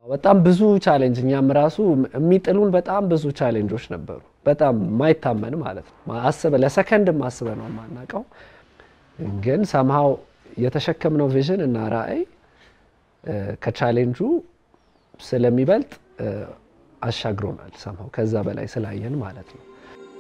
በጣም ብዙ ቻሌንጅ እኛም ራሱ የሚጥሉን በጣም ብዙ ቻሌንጆች ነበሩ። በጣም ማይታመን ማለት ነው። አስበ ለሰከንድ አስበ ነው የማናውቀው፣ ግን ሰምሃው የተሸከምነው ቪዥን እና ራዕይ ከቻሌንጁ ስለሚበልጥ አሻግሮናል። ሰምሃው ከዛ በላይ ስላየን ማለት ነው።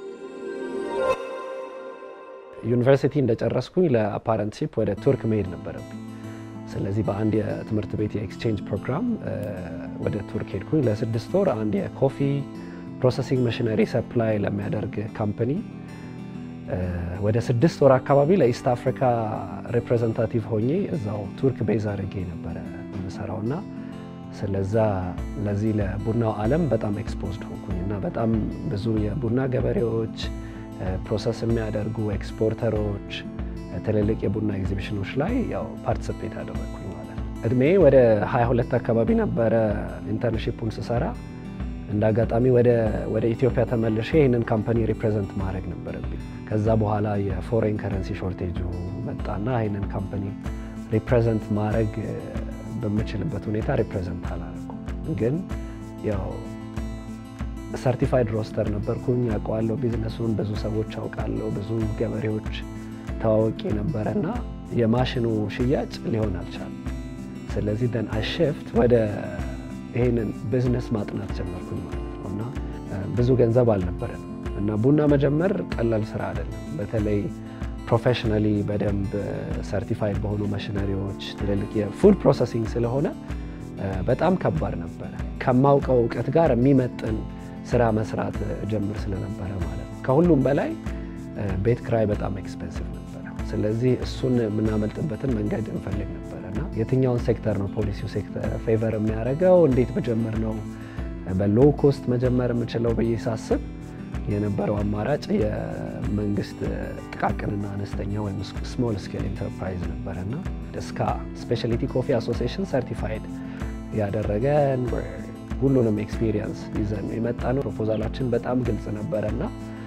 ዩኒቨርሲቲ እንደጨረስኩኝ ለአፓረንትሺፕ ወደ ቱርክ መሄድ ነበረብኝ። ስለዚህ በአንድ የትምህርት ቤት የኤክስቼንጅ ፕሮግራም ወደ ቱርክ ሄድኩኝ ለስድስት ወር አንድ የኮፊ ፕሮሰሲንግ መሽነሪ ሰፕላይ ለሚያደርግ ካምፕኒ ወደ ስድስት ወር አካባቢ ለኢስት አፍሪካ ሪፕሬዘንታቲቭ ሆኜ እዛው ቱርክ ቤዝ አድርጌ ነበረ የምሰራው እና ስለዛ ለዚህ ለቡናው ዓለም በጣም ኤክስፖዝድ ሆንኩኝ እና በጣም ብዙ የቡና ገበሬዎች፣ ፕሮሰስ የሚያደርጉ ኤክስፖርተሮች፣ ትልልቅ የቡና ኤግዚቢሽኖች ላይ ያው ፓርቲስፔት አደረግኩኝ ማለት ነው። እድሜ ወደ 22 አካባቢ ነበረ ኢንተርንሺፑን ስሰራ እንደ አጋጣሚ ወደ ኢትዮጵያ ተመልሼ ይህንን ካምፓኒ ሪፕሬዘንት ማድረግ ነበረብኝ። ከዛ በኋላ የፎሬን ከረንሲ ሾርቴጁ መጣና ይህንን ካምፓኒ ሪፕሬዘንት ማድረግ በምችልበት ሁኔታ ሪፕሬዘንት አላደረኩም። ግን ያው ሰርቲፋይድ ሮስተር ነበርኩኝ፣ ያውቀዋለሁ ቢዝነሱን፣ ብዙ ሰዎች አውቃለሁ፣ ብዙ ገበሬዎች ተዋወቂ ነበረ እና የማሽኑ ሽያጭ ሊሆን አልቻለም። ስለዚህ ደን አሽፍት ወደ ይሄንን ቢዝነስ ማጥናት ጀመርኩኝ ማለት ነው እና ብዙ ገንዘብ አልነበረን እና ቡና መጀመር ቀላል ስራ አይደለም። በተለይ ፕሮፌሽናሊ በደንብ ሰርቲፋይድ በሆኑ ማሽነሪዎች ትልልቅ የፉድ ፕሮሰሲንግ ስለሆነ በጣም ከባድ ነበረ። ከማውቀው እውቀት ጋር የሚመጥን ስራ መስራት ጀምር ስለነበረ ማለት ነው። ከሁሉም በላይ ቤት ክራይ በጣም ኤክስፔንሲቭ ነበረ። ስለዚህ እሱን የምናመልጥበትን መንገድ እንፈልግ ነበረ እና የትኛውን ሴክተር ነው ፖሊሲው ሴክተር ፌቨር የሚያደርገው እንዴት ብጀምር ነው በሎ ኮስት መጀመር የምችለው ብዬ ሳስብ የነበረው አማራጭ የመንግስት ጥቃቅንና አነስተኛ ወይም ስሞል ስኬል ኢንተርፕራይዝ ነበረና እስካ ስፔሻሊቲ ኮፊ አሶሲዬሽን ሰርቲፋይድ ያደረገን ሁሉንም ኤክስፒሪየንስ ይዘን የመጣ ነው። ፕሮፖዛላችን በጣም ግልጽ ነበረና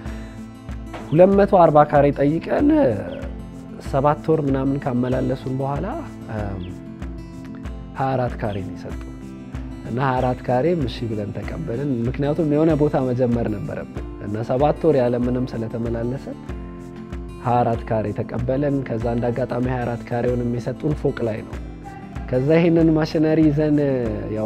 240 ካሬ ጠይቀን ሰባት ወር ምናምን ካመላለሱን በኋላ 24 ካሬ ነው የሰጡ እና 24 ካሬ እሺ ብለን ተቀበልን። ምክንያቱም የሆነ ቦታ መጀመር ነበረብን እና ሰባት ወር ያለምንም ስለተመላለሰ 24 ካሬ ተቀበለን። ከዛ እንደ አጋጣሚ 24 ካሬውን የሚሰጡን ፎቅ ላይ ነው። ከዛ ይህንን ማሽነሪ ይዘን ያው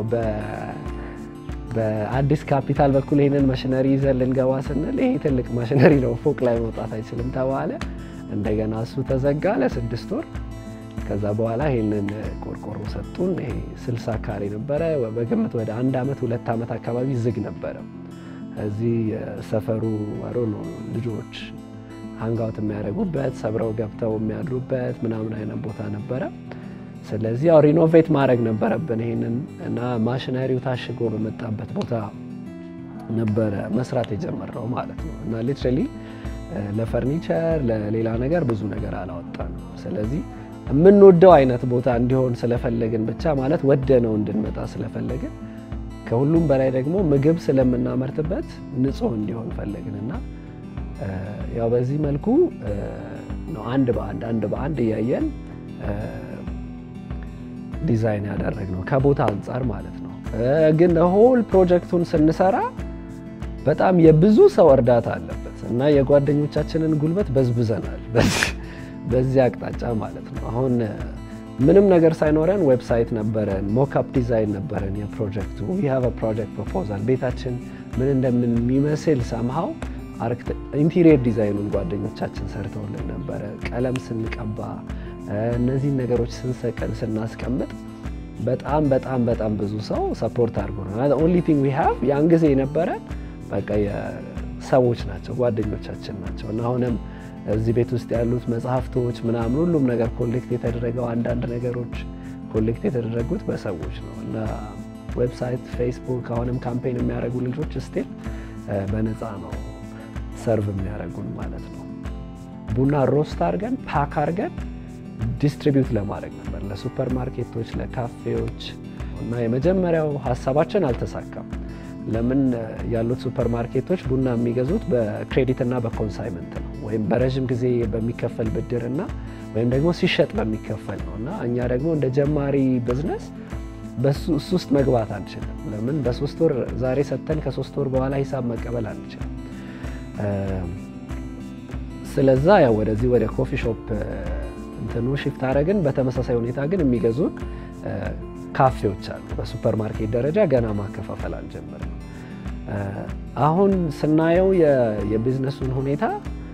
በአዲስ ካፒታል በኩል ይህንን ማሽነሪ ይዘን ልንገባ ስንል ይሄ ትልቅ ማሽነሪ ነው፣ ፎቅ ላይ መውጣት አይችልም ተባለ። እንደገና እሱ ተዘጋ ለስድስት ወር። ከዛ በኋላ ይህንን ቆርቆሮ ሰጡን። ይሄ 60 ካሬ ነበረ። በግምት ወደ አንድ ዓመት ሁለት ዓመት አካባቢ ዝግ ነበረ። እዚህ የሰፈሩ አሮ ነው ልጆች ሀንጋውት የሚያደርጉበት ሰብረው ገብተው የሚያድሩበት ምናምን አይነት ቦታ ነበረ። ስለዚህ ያው ሪኖቬት ማድረግ ነበረብን ይሄንን እና ማሽነሪው ታሽጎ በመጣበት ቦታ ነበረ መስራት የጀመረው ማለት ነው። እና ሊትራሊ ለፈርኒቸር ለሌላ ነገር ብዙ ነገር አላወጣንም። ስለዚህ የምንወደው አይነት ቦታ እንዲሆን ስለፈለግን ብቻ ማለት ወደ ነው እንድንመጣ ስለፈለግን ከሁሉም በላይ ደግሞ ምግብ ስለምናመርትበት ንጹህ እንዲሆን ፈለግን እና ያው በዚህ መልኩ ነው አንድ በአንድ አንድ በአንድ እያየን ዲዛይን ያደረግነው ከቦታ አንጻር ማለት ነው። ግን ሆል ፕሮጀክቱን ስንሰራ በጣም የብዙ ሰው እርዳታ አለበት እና የጓደኞቻችንን ጉልበት በዝብዘናል በዚህ አቅጣጫ ማለት ነው። አሁን ምንም ነገር ሳይኖረን ዌብሳይት ነበረን፣ ሞክአፕ ዲዛይን ነበረን የፕሮጀክቱ ዊ ሃቭ ፕሮጀክት ፕሮፖዛል ቤታችን ምን እንደሚመስል ሰምሃው ኢንቴሪየር ዲዛይኑን ጓደኞቻችን ሰርተውልን ነበረ። ቀለም ስንቀባ እነዚህን ነገሮች ስንሰቀል ስናስቀምጥ በጣም በጣም በጣም ብዙ ሰው ሰፖርት አድርጎናል። ኦንሊ ቲንግ ዊ ሃቭ ያን ጊዜ የነበረን በቃ ሰዎች ናቸው ጓደኞቻችን ናቸው እና አሁንም እዚህ ቤት ውስጥ ያሉት መጽሐፍቶች ምናምን ሁሉም ነገር ኮሌክት የተደረገው አንዳንድ ነገሮች ኮሌክት የተደረጉት በሰዎች ነው እና ዌብሳይት፣ ፌስቡክ አሁንም ካምፔን የሚያደርጉ ልጆች ስቲል በነፃ ነው ሰርቭ የሚያደርጉን ማለት ነው። ቡና ሮስት አድርገን ፓክ አድርገን ዲስትሪቢዩት ለማድረግ ነበር ለሱፐር ማርኬቶች፣ ለካፌዎች እና የመጀመሪያው ሀሳባችን አልተሳካም። ለምን ያሉት ሱፐር ማርኬቶች ቡና የሚገዙት በክሬዲት እና በኮንሳይመንት ነው ወይም በረዥም ጊዜ በሚከፈል ብድር እና ወይም ደግሞ ሲሸጥ በሚከፈል ነው እና እኛ ደግሞ እንደ ጀማሪ ቢዝነስ በሱ እሱ ውስጥ መግባት አንችልም። ለምን በሶስት ወር ዛሬ ሰጥተን ከሶስት ወር በኋላ ሂሳብ መቀበል አንችልም። ስለዛ ያው ወደዚህ ወደ ኮፊ ሾፕ እንትኑ ሽፍት አደረግን። በተመሳሳይ ሁኔታ ግን የሚገዙን ካፌዎች አሉ። በሱፐር ማርኬት ደረጃ ገና ማከፋፈል አልጀመርም። አሁን ስናየው የቢዝነሱን ሁኔታ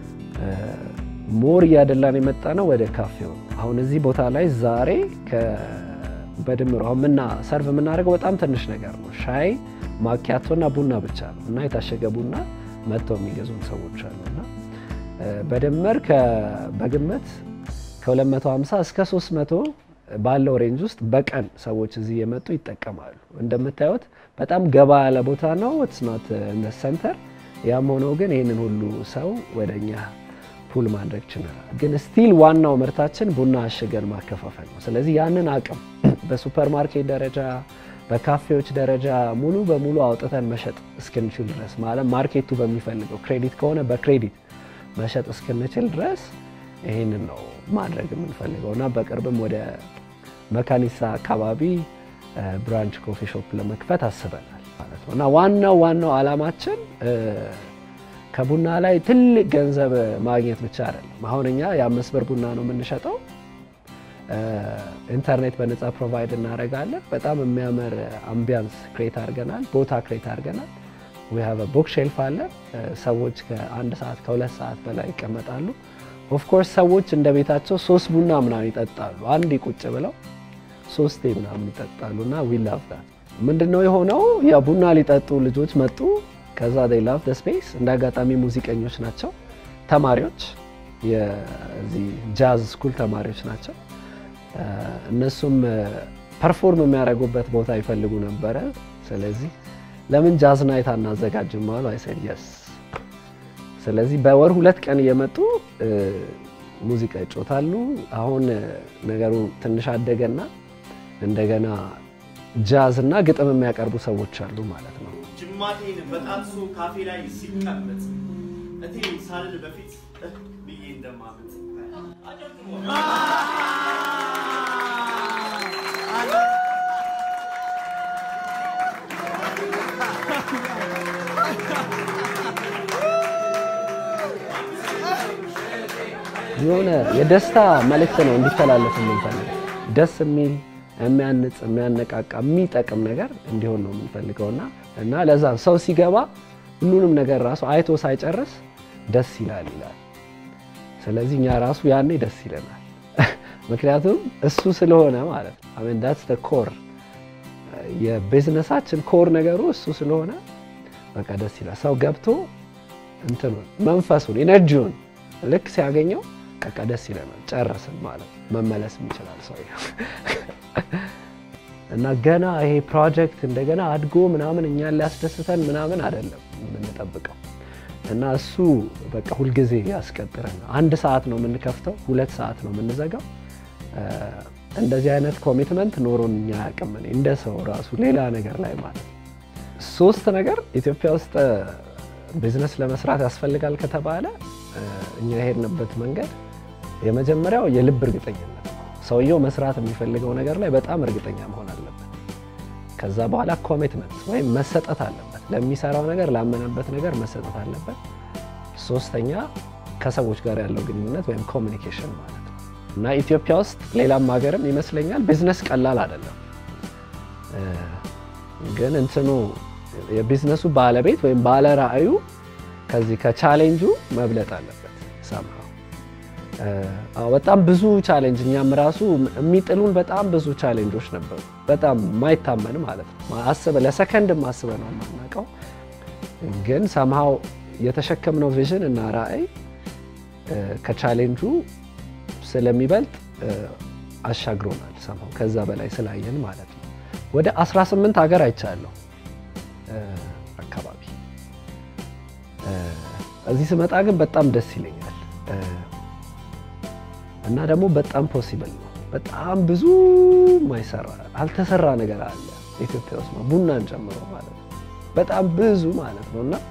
ሞር እያደላን የመጣ ነው ወደ ካፌው። አሁን እዚህ ቦታ ላይ ዛሬ በድምሩ አሁን ምና ሰርቭ የምናደርገው በጣም ትንሽ ነገር ነው። ሻይ ማኪያቶና ቡና ብቻ ነው እና የታሸገ ቡና መጥተው የሚገዙን ሰዎች አሉ እና በድምር በግምት ከ250 እስከ 300 ባለው ሬንጅ ውስጥ በቀን ሰዎች እዚህ የመጡ ይጠቀማሉ። እንደምታዩት በጣም ገባ ያለ ቦታ ነው። ትስናት ሰንተር። ያም ሆኖ ግን ይህንን ሁሉ ሰው ወደ እኛ ፑል ማድረግ ችለናል። ግን ስቲል ዋናው ምርታችን ቡና አሽገን ማከፋፈል ነው። ስለዚህ ያንን አቅም በሱፐር ማርኬት ደረጃ በካፌዎች ደረጃ ሙሉ በሙሉ አውጥተን መሸጥ እስክንችል ድረስ ማለት ማርኬቱ በሚፈልገው ክሬዲት ከሆነ በክሬዲት መሸጥ እስክንችል ድረስ ይህንን ነው ማድረግ የምንፈልገው እና በቅርብም ወደ መካኒሳ አካባቢ ብራንች ኮፊ ሾፕ ለመክፈት አስበናል ማለት ነው እና ዋናው ዋናው ዓላማችን ከቡና ላይ ትልቅ ገንዘብ ማግኘት ብቻ አይደለም። አሁን እኛ የአምስት ብር ቡና ነው የምንሸጠው። ኢንተርኔት በነፃ ፕሮቫይድ እናደርጋለን። በጣም የሚያምር አምቢያንስ ክሬት አድርገናል፣ ቦታ ክሬት አድርገናል። ዊ ሃቭ ቡክ ሼልፍ አለ። ሰዎች ከአንድ ሰዓት ከሁለት ሰዓት በላይ ይቀመጣሉ። ኦፍኮርስ ሰዎች እንደ ቤታቸው ሶስት ቡና ምናምን ይጠጣሉ። አንድ ቁጭ ብለው ሶስቴ ምናምን ይጠጣሉ እና ዊ ላቭ ዳት። ምንድነው የሆነው? ያ ቡና ሊጠጡ ልጆች መጡ። ከዛ ዴይ ላቭ ደ ስፔስ። እንደ አጋጣሚ ሙዚቀኞች ናቸው፣ ተማሪዎች፣ የዚህ ጃዝ ስኩል ተማሪዎች ናቸው። እነሱም ፐርፎርም የሚያደርጉበት ቦታ ይፈልጉ ነበረ። ስለዚህ ለምን ጃዝ ናይት አናዘጋጅም አሉ። አይ ሴድ የስ ስለዚህ በወር ሁለት ቀን እየመጡ ሙዚቃ ይጮታሉ። አሁን ነገሩ ትንሽ አደገና እንደገና ጃዝ እና ግጥም የሚያቀርቡ ሰዎች አሉ ማለት ነው። ጅማቴን በጣጥሱ ካፌ ላይ ሲቀመጥ እቴ ሳልል በፊት እህ ብዬ እንደማመጥ የሆነ የደስታ መልእክት ነው እንዲተላለፍ የምንፈልገው። ደስ የሚል የሚያንጽ፣ የሚያነቃቃ፣ የሚጠቅም ነገር እንዲሆን ነው የምንፈልገውና እና ለዛ ሰው ሲገባ ሁሉንም ነገር ራሱ አይቶ ሳይጨርስ ደስ ይላል ይላል። ስለዚህ እኛ ራሱ ያኔ ደስ ይለናል። ምክንያቱም እሱ ስለሆነ ማለት ነው። አሜን ዳትስ ዘ ኮር የቢዝነሳችን ኮር ነገሩ እሱ ስለሆነ በቃ ደስ ይላል። ሰው ገብቶ እንትኑን መንፈሱን ኢነርጂውን ልክ ሲያገኘው በቃ ደስ ይለናል። ጨረስን ማለት መመለስም ይችላል ሰው እና ገና ይሄ ፕሮጀክት እንደገና አድጎ ምናምን እኛን ሊያስደስተን ምናምን አይደለም የምንጠብቀው እና እሱ በቃ ሁልጊዜ ያስቀጥረን። አንድ ሰዓት ነው የምንከፍተው፣ ሁለት ሰዓት ነው የምንዘጋው። እንደዚህ አይነት ኮሚትመንት ኖሮን እኛ አያውቅም። እኔ እንደ ሰው ራሱ ሌላ ነገር ላይ ማለት ሶስት ነገር ኢትዮጵያ ውስጥ ቢዝነስ ለመስራት ያስፈልጋል ከተባለ እኛ የሄድንበት መንገድ የመጀመሪያው የልብ እርግጠኝነት ነው። ሰውየው መስራት የሚፈልገው ነገር ላይ በጣም እርግጠኛ መሆን አለበት። ከዛ በኋላ ኮሚትመንት ወይም መሰጠት አለበት። ለሚሰራው ነገር ላመነበት ነገር መሰጠት አለበት። ሶስተኛ ከሰዎች ጋር ያለው ግንኙነት ወይም ኮሚኒኬሽን ማለት ነው እና ኢትዮጵያ ውስጥ ሌላም ሀገርም ይመስለኛል ቢዝነስ ቀላል አይደለም። ግን እንትኑ የቢዝነሱ ባለቤት ወይም ባለ ራዕዩ ከዚህ ከቻሌንጁ መብለጥ አለበት። ሰምሃው በጣም ብዙ ቻሌንጅ እኛም ራሱ የሚጥሉን በጣም ብዙ ቻሌንጆች ነበሩ። በጣም ማይታመን ማለት ነው። አስበ ለሰከንድ አስበ ነው የማናውቀው። ግን ሰምሃው የተሸከምነው ቪዥን እና ራዕይ ከቻሌንጁ ስለሚበልጥ አሻግሮናል። ሰምሃው ከዛ በላይ ስላየን ማለት ነው። ወደ 18 ሀገር አይቻለሁ አካባቢ እዚህ ስመጣ ግን በጣም ደስ ይለኛል እና ደግሞ በጣም ፖሲብል ነው። በጣም ብዙ ማይሰራ አልተሰራ ነገር አለ ኢትዮጵያ ውስጥ ቡናን ጨምሮ ማለት ነው። በጣም ብዙ ማለት ነው እና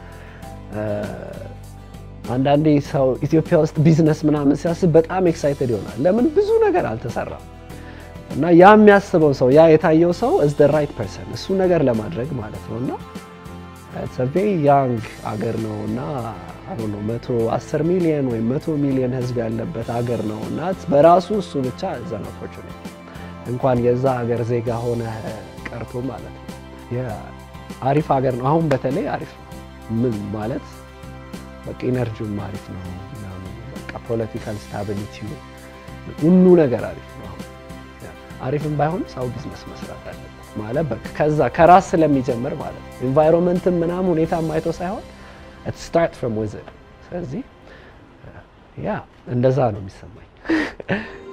አንዳንዴ ሰው ኢትዮጵያ ውስጥ ቢዝነስ ምናምን ሲያስብ በጣም ኤክሳይትድ ይሆናል። ለምን ብዙ ነገር አልተሰራም። እና ያ የሚያስበው ሰው ያ የታየው ሰው is the right person እሱ ነገር ለማድረግ ማለት ነው እና it's a very young አገር ነው እና አሮ ነው መቶ አስር ሚሊዮን ወይም መቶ ሚሊዮን ህዝብ ያለበት አገር ነው እና በራሱ እሱ ብቻ is an opportunity እንኳን የዛ ሀገር ዜጋ ሆነ ቀርቶ ማለት ነው አሪፍ ሀገር ነው። አሁን በተለይ አሪፍ ነው። ምን ማለት በቃ ኢነርጂውም አሪፍ ነው ምናምን በቃ ፖለቲካል ስታቢሊቲው ሁሉ ነገር አሪፍ ነው። አሁን አሪፍም ባይሆን ሰው ቢዝነስ መስራት አለበት ማለት በቃ ከዛ ከራስ ስለሚጀምር ማለት ነው። ኢንቫይሮንመንትም ምናምን ሁኔታ ማይቶ ሳይሆን it start from within ስለዚህ ያ እንደዛ ነው የሚሰማኝ።